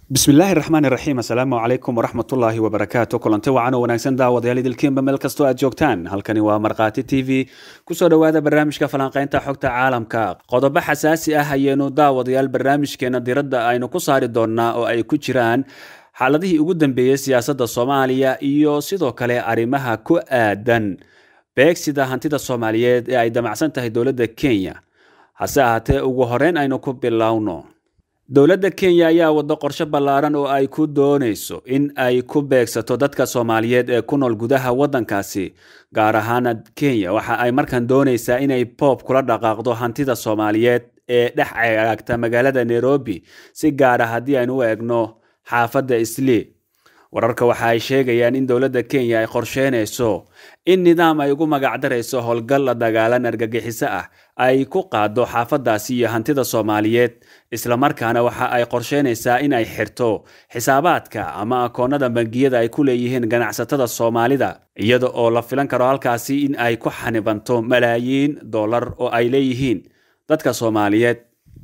bismillaahi raxmaan iraxiim assalaamu calaykum waraxmatullaahi wabarakaatu kulanti wacan oo wanaagsan daawadayaal idilkiinba meel kastoo aad joogtaan halkani waa markhaati t v kusoo dhowaada barnaamijka falanqaynta xogta caalamka qodobo xasaasi ah ayaynu daawadayaal barnaamijkeena diradda aynu ku saari doonnaa oo ay ku jiraan xaaladihii ugu dambeeyey siyaasadda soomaaliya iyo sidoo kale arrimaha ku aadan beegsida hantida soomaaliyeed ee ay damacsan tahay dowladda kenya hase ahaatee ugu horeyn aynu ku bilowno dowladda kenya ayaa wado qorshe ballaaran oo ay ku doonayso in ay ku beegsato dadka soomaaliyeed ee ku nool gudaha waddankaasi gaar ahaana kenya waxa ay markan doonaysaa inay boob kula dhaqaaqdo hantida soomaaliyeed ee dhex cagaagta magaalada nairobi si gaara haddii aynu u eegno xaafadda islii wararka waxa ay sheegayaan in dowladda kenya ay qorsheynayso in nidaam ay ugu magacdarayso howlgal la dagaalan argagixiso ah ay ku qaado xaafadaasi iyo hantida soomaaliyeed islamarkaana waxa ay qorsheynaysaa in ay xirto xisaabaadka ama akoonada bangiyada ay ku leeyihiin ganacsatada soomaalida iyada oo la filan karo halkaasi in ay ku xanibanto malaayiin dollar oo ay leeyihiin dadka soomaaliyeed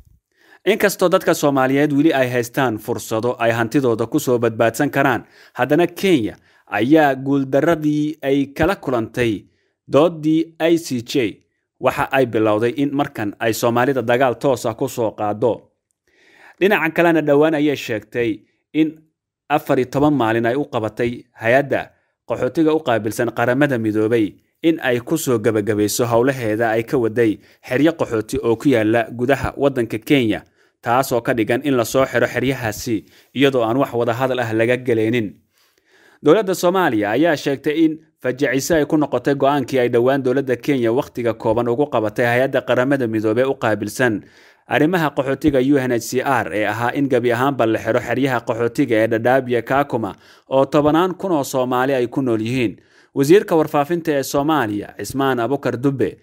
inkastoo dadka soomaaliyeed weli ay haystaan fursado ay hantidooda kusoo badbaadsan karaan haddana kenya ayaa guuldaradii ay kala kulantay doodii i c j waxa ay bilowday in markan ay soomaalida dagaal toosa kusoo qaado dhinaca kalena dhowaan ayay sheegtay in afar iyo toban maalin ay u qabatay hay-adda qaxootiga u qaabilsan qaramada midoobay in ay kusoo gebagabayso howlaheeda ay ka waday xeryo qaxooti oo ku yaala gudaha waddanka kenya taasoo ka dhigan in lasoo xiro xeryahaasi iyadoo aan wax wada hadal ah laga gelaynin dowladda soomaaliya ayaa sheegtay in fajaciso ay ku noqotay go-aankii ay dhowaan dowladda kenya wakhtiga kooban ugu qabatay hay-adda qaramada midoobey u qaabilsan arrimaha qaxootiga u n h c r ee ahaa in gebi ahaanba la xiro xeryaha qaxootiga ee dhadhaabiya kaakuma oo tobanaan kun oo soomaali ay ku nool yihiin wasiirka warfaafinta ee soomaaliya cismaan abukar dubbe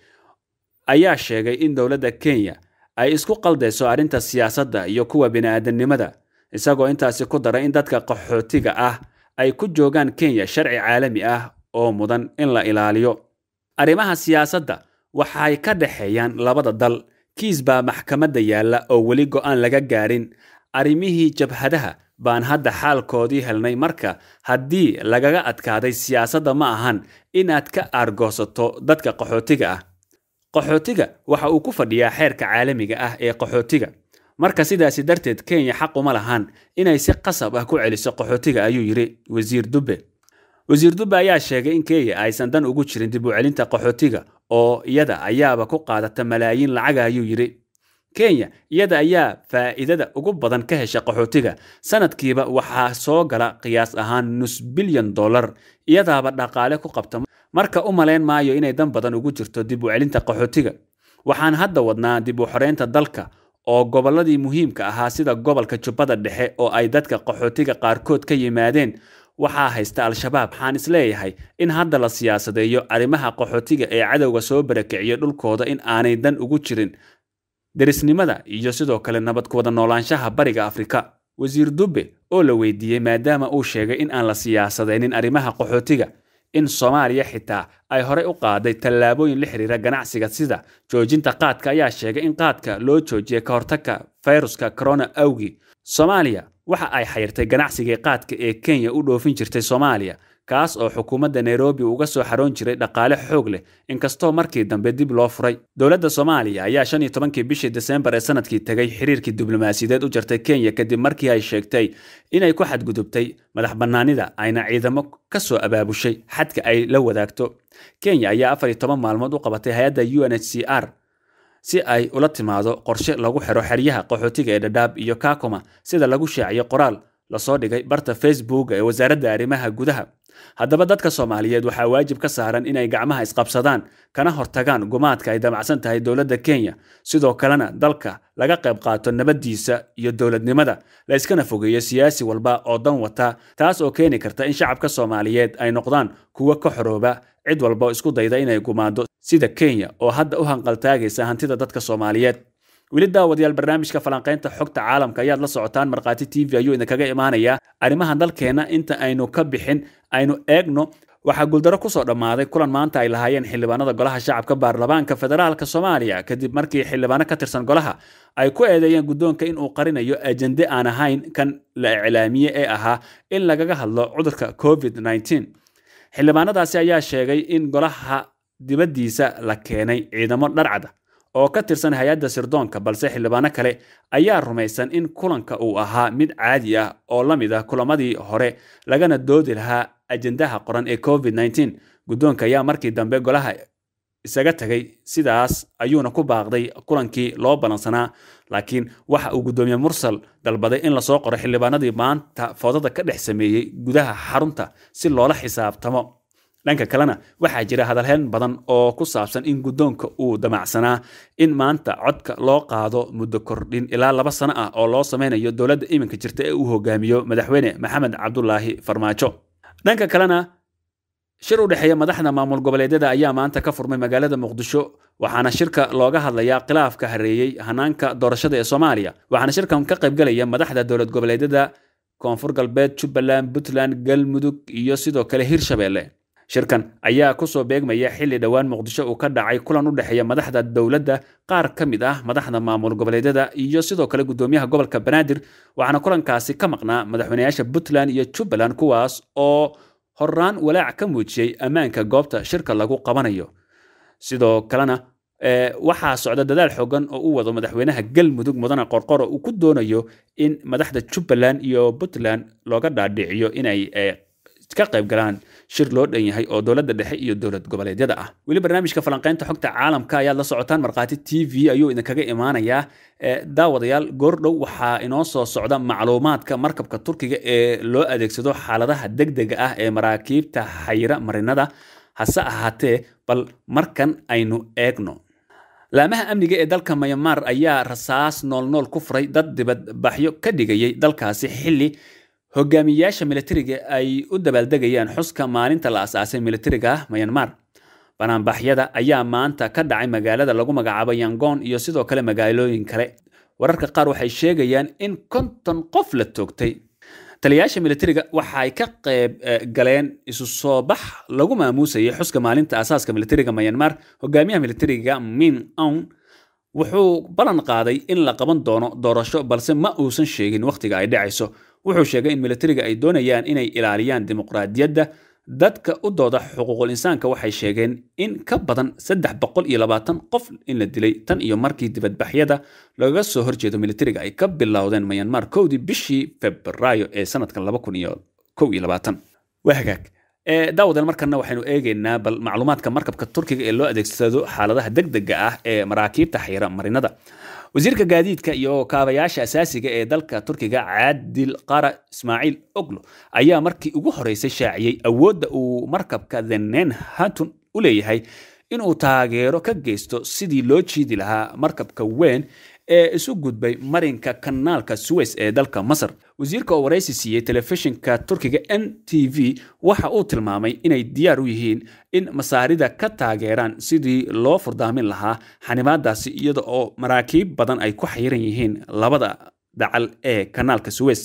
ayaa sheegay in dowladda kenya ay isku qaldayso arrinta siyaasadda iyo kuwa bini-aadamnimada isagoo intaasi ku daray in dadka qaxootiga ah ay ku joogaan kenya sharci caalami ah oo mudan in la ilaaliyo arrimaha siyaasadda waxay ka dhexeeyaan labada dal kiis baa maxkamadda yaalla oo weli go-aan laga gaarin arrimihii jabhadaha baan hadda xaalkoodii helnay marka haddii lagaga adkaaday siyaasadda ma ahan inaad ka aargoosato dadka qaxootiga ah qaxootiga waxa uu ku fadhiyaa xeerka caalamiga ah ee qaxootiga marka sidaasi darteed kenya xaq uma lahan inay si qasab ah ku celiso qaxootiga ayuu yidhi wasiir dubbe wasiir dubbe ayaa sheegay in kenya aysan dan ugu jirin dib u celinta qaxootiga oo iyada ayaaba ku qaadata malaayiin lacaga ayuu yidhi kenya iyada ayaa faa'iidada ugu badan ka hesha qaxootiga sanadkiiba waxaa soo gala qiyaas ahaan nus bilyan dollar iyadaaba dhaqaale ku qabta marka u malayn maayo inay dan badan ugu jirto dib u celinta qaxootiga waxaan hadda wadnaa dib u xoreynta dalka oo gobolladii muhiimka ahaa sida gobolka jubbada dhexe oo ay dadka qaxootiga qaarkood ka yimaadeen waxaa haysta al-shabaab waxaan isleeyahay in hadda la siyaasadeeyo arrimaha qaxootiga ee cadowga soo barakiciyo dhulkooda in aanay dan ugu jirin derisnimada iyo sidoo kale nabad ku wada noolaanshaha bariga afrika wasiir dubbe oo la weydiiyey maadaama uu sheegay in aan la siyaasadaynin arrimaha qaxootiga in soomaaliya xitaa ay horey u qaaday tallaabooyin la xiriira ganacsiga sida joojinta qaadka ayaa sheegay in qaadka loo joojiyay ka hortagka fayruska corona awgi soomaaliya waxa ay xayirtay ganacsigii qaadka ee kenya u dhoofin jirtay soomaaliya kaas oo xukuumadda nairobi uga soo xaroon jiray dhaqaale xoog leh inkastoo markii dambe dib loo furay dowladda soomaaliya ayaa shan iyo tobankii bishii desembar ee sanadkii tegay xiriirkii diblomaasiyadeed u jartay kenya kadib markii ay sheegtay inay ku xadgudubtay madax bannaanida ayna ciidamo ka soo abaabushay xadka ay la wadaagto kenya ayaa afar iyo toban maalmood u qabatay hay-adda u n h c r si ay ula timaado qorshe lagu xiro xeryaha qaxootiga ee dhadhaab iyo kakuma sida lagu shaaciyo qoraal lasoo dhigay barta facebook ee wasaaradda arrimaha gudaha haddaba dadka soomaaliyeed waxaa waajib ka saaran inay gacmaha isqabsadaan kana hortagaan gumaadka ay damacsan tahay dowladda kenya sidoo kalena dalka laga qayb qaato nabaddiisa iyo dowladnimada la iskana fogeeyo siyaasi walba oo dan wata taas oo keeni karta in shacabka soomaaliyeed ay noqdaan kuwo ka xorooba cid walba oo isku dayda inay gumaado sida kenya oo hadda u hanqaltaagaysa hantida dadka soomaaliyeed weli daawadayaal barnaamijka falanqaynta xogta caalamka ayaad la socotaan markhaati t v ayuu idinkaga imaanayaa arrimaha dalkeenna inta aynu ka bixin aynu eegno waxaa guuldaro kusoo dhammaaday kulan maanta ay lahaayeen xildhibaanada golaha shacabka baarlamaanka federaalk soomaaliya kadib markii xildhibaano ka tirsan golaha ay ku eedeeyeen guddoonka inuu qarinayo ajende aan ahayn kan la iclaamiye ee ahaa in lagaga hadlo cudurka covid xildhibaanadaasi ayaa sheegay in golaha dibaddiisa la keenay ciidamo dharcada oo ka tirsan hay-adda sirdoonka balse xildhibaano kale ayaa rumaysan in kulanka uu ahaa mid caadi ah oo la mid ah kulamadii hore lagana doodi lahaa ajendaha qoran ee covid guddoonka ayaa markii dambe golaha isaga tagay sidaas ayuuna ku baaqday kulankii loo ballansanaa laakiin waxa uu guddoomiye mursal dalbaday in lasoo qoro xildhibaanadii maanta foodada ka dhex sameeyey gudaha xarunta si loola xisaabtamo dhanka kalena waxaa jira hadalheen badan oo ku saabsan in guddoonka uu damacsanaa in maanta codka loo qaado muddo kordhin ilaa laba sano ah oo loo sameynayo dowladda iminka jirta ee uu hogaamiyo madaxweyne maxamed cabdulaahi farmaajo dhanka kalena shir u dhexeeya madaxda maamul goboleedyada ayaa maanta ka furmay magaalada muqdisho waxaana shirka looga hadlayaa khilaafka hareeyey hanaanka doorashada ee soomaaliya waxaana shirkan ka qaybgalaya madaxda dowlad goboleedyada koonfur galbeed jubbaland puntland galmudug iyo sidoo kale hirshabeelle shirkan ayaa kusoo beegmaya xilli dhowaan muqdisho uu ka dhacay kulan u dhexeeya madaxda dowladda qaar ka mid ah madaxda maamul goboleedyada iyo sidoo kale guddoomiyaha gobolka banaadir waxaana kulankaasi ka maqnaa madaxweynayaasha puntland iyo jubbaland kuwaas oo horaan walaac ka muujiyey ammaanka goobta shirka lagu qabanayo sidoo kalena waxaa socda dadaal xoogan oo u wado madaxweynaha galmudug mudane qorqoro uu ku doonayo in madaxda jubbaland iyo puntland looga dhaadhiciyo inay ka qayb galaan shir loo dhan yahay oo dowladda dhexe iyo dowlad goboleedyada ah weli barnaamijka falanqaynta xogta caalamka ayaad la socotaan markhaati t v ayuu idinkaga imaanayaa daawadayaal goordhow waxaa inoo soo socda macluumaadka markabka turkiga ee loo adeegsado xaaladaha degdega ah ee maraakiibta xayira marinada hase ahaatee bal markan aynu eegno laamaha amniga ee dalka mayamaar ayaa rasaas noolnool ku furay dad dibadbaxyo ka dhigayay dalkaasi xilli hogaamiyayaasha militariga ay u dabaaldegayaan xuska maalinta la asaasay militariga mayanmar banaanbaxyada ayaa maanta ka dhacay magaalada lagu magacaabo yangoon iyo sidoo kale magaalooyin kale wararka qaar waxay sheegayaan in konton qof la toogtay taliyayaasha militariga waxay ka qayb galeen isu soo bax lagu maamuusayay xuska maalinta asaaska militariga mayanmar hogaamiyaha militariga min aun wuxuu ballan qaaday in la qaban doono doorasho balse ma uusan sheegin wakhtiga ay dhacayso wuxuu sheegay in militariga ay doonayaan inay ilaaliyaan dimuqraadiyadda dadka u dooda xuquuqul insaanka waxay sheegeen in ka badan saddex boqol iyo labaatan qof in la dilay tan iyo markii dibadbaxyada lagaga soo horjeedo militariga ay ka bilowdeen mayanmar kowdii bishii febraayo ee sanadkan laba kun iyo kow iyo labaatan waa hagaag daawadeel markana waxaynu eegaynaa bal macluumaadka markabka turkiga ee loo adeegsado xaaladaha degdega ah ee maraakiibta xayira marinada wasiirka gaadiidka iyo kaabayaasha asaasiga ee dalka turkiga caadil qara ismaaciil oglo ayaa markii ugu horeysay shaaciyey awoodda uu markabka thenen hatun u leeyahay inuu taageero ka geysto sidii loo jiidi lahaa markabka weyn ee isu gudbay marinka kanaalka suweys ee dalka masar wasiirka oo waraysi siiyey telefishinka turkiga n t v waxa uu tilmaamay inay diyaar u yihiin in masaarida ka taageeraan sidii loo furdaamin lahaa xanimaadaasi iyada oo maraakiib badan ay ku xayiran yihiin labada dacal ee kanaalka suweys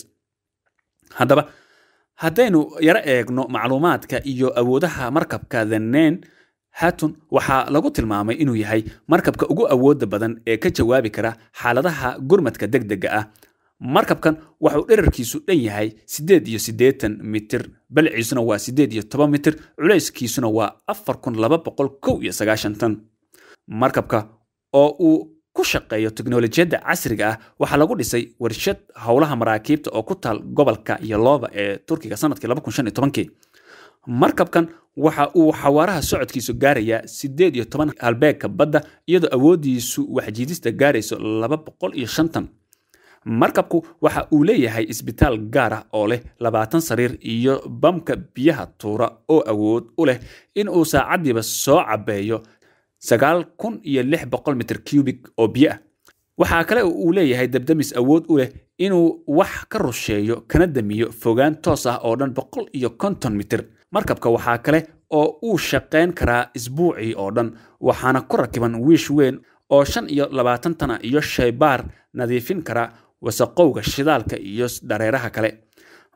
haddaba haddaynu yaro eegno macluumaadka iyo awoodaha markabka thanen hatun waxaa lagu tilmaamay inuu yahay markabka ugu awooda badan ee ka jawaabi kara xaaladaha gurmadka degdega ah markabkan waxuu dherarkiisu dhan yahay siddeed iyo siddeetan mitir balciisuna waa siddeed iyo toban mitir culayskiisuna waa afar kun laba boqol kow iyo sagaashan tan markabka oo uu ku shaqeeyo teknolojiyadda casriga ah waxaa lagu dhisay warshad howlaha maraakiibta oo ku taal gobolka yoloba ee turkiga sanadkii laba kun shan iyo tobankii markabkan waxa uu xawaaraha socodkiisu gaarayaa siddeed iyo toban halbeegka badda iyadoo awooddiisu waxjiidista gaarayso laba boqol iyo shantan markabku waxa uu leeyahay isbitaal gaar ah oo leh labaatan sariir iyo bamka biyaha tuura oo awood u leh in uu saacaddiiba soo cabbeeyo sagaal kun iyo lix boqol mitir cubic oo biyo ah waxaa kale oo uu leeyahay dabdamis awood u leh inuu wax ka rusheeyo kana damiyo fogaan toos ah oo dhan boqol iyo konton mitir markabka waxaa kale oo uu shaqayn karaa isbuucii oo dhan waxaana ku rakiban wiish weyn oo shan iyo labaatan tana iyo shaybaar nadiifin kara wasaqowga shidaalka iyo dhareeraha kale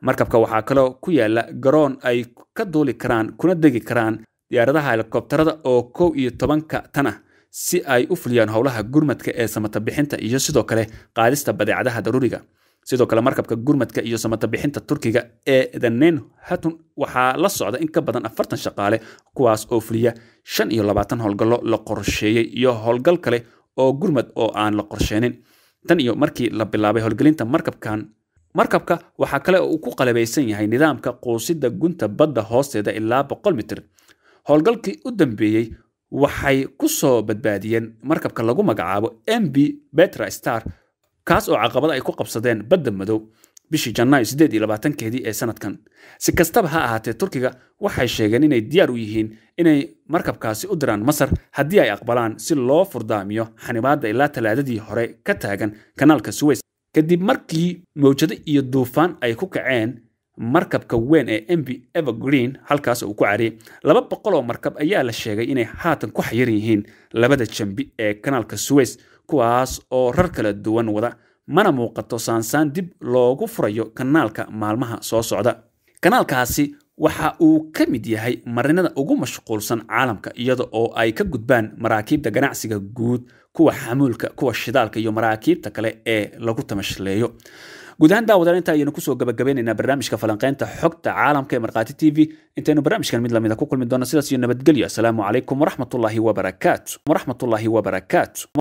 markabka waxaa kaloo ku yaala garoon ay ka duuli karaan kuna degi karaan diyaaradaha helikobtarada oo kow iyo tobanka tan ah si ay u fuliyaan howlaha gurmadka ee samata bixinta iyo sidoo kale qaadista badeecadaha daruuriga sidoo kale markabka gurmadka iyo samata bixinta turkiga ee danen hatun waxaa la socda in ka badan afartan shaqaale kuwaas oo fuliya shan iyo labaatan howlgallo la qorsheeyey iyo howlgal kale oo gurmad oo aan la qorsheenin tan iyo markii la bilaabay howlgelinta markabkan markabka waxaa kale oo uu ku qalabaysan yahay nidaamka quusida gunta badda hoosteeda ilaa boqol mitir howlgalkii u dambeeyey waxay ku soo badbaadiyeen markabka lagu magacaabo m b betra star kaas oo caqabada ay ku qabsadeen badda madow bishii janaayo siddeed iyo labaatankeedii ee sanadkan si kastaba ha ahaatee turkiga waxay sheegeen inay diyaar u yihiin inay markabkaasi u diraan masar haddii ay aqbalaan si loo furdaamiyo xanibaadda ilaa talaadadii hore ka taagan kanaalka suweys kadib markii mawjado iyo duufaan ay ku kaceen markabka weyn ee mb evergreen halkaas uu ku cariyey laba boqol oo markab ayaa la sheegay inay haatan ku xayiran yihiin labada jambi ee kanaalka suweys kuwaas oo rar kala duwan wada mana muuqato saansaan dib loogu furayo kanaalka maalmaha soo socda kanaalkaasi waxa uu ka mid yahay marinada ugu mashquulsan caalamka iyada oo ay ka gudbaan maraakiibta ganacsiga guud kuwa xamuulka kuwa shidaalka iyo maraakiibta kale ee lagu tamashleeyo guud ahaan daawadaal inta ayaynu kusoo gabagabeynaynaa barnaamijka falanqeynta xogta caalamka ee markhaati t v intaynu barnaamijkan mid lamida ku kulmi doono sidaas iyo nabadgelyo asalaamu calaykum waraxmatullaahi wabarakaatu waraxmatullaahi wabarakaatu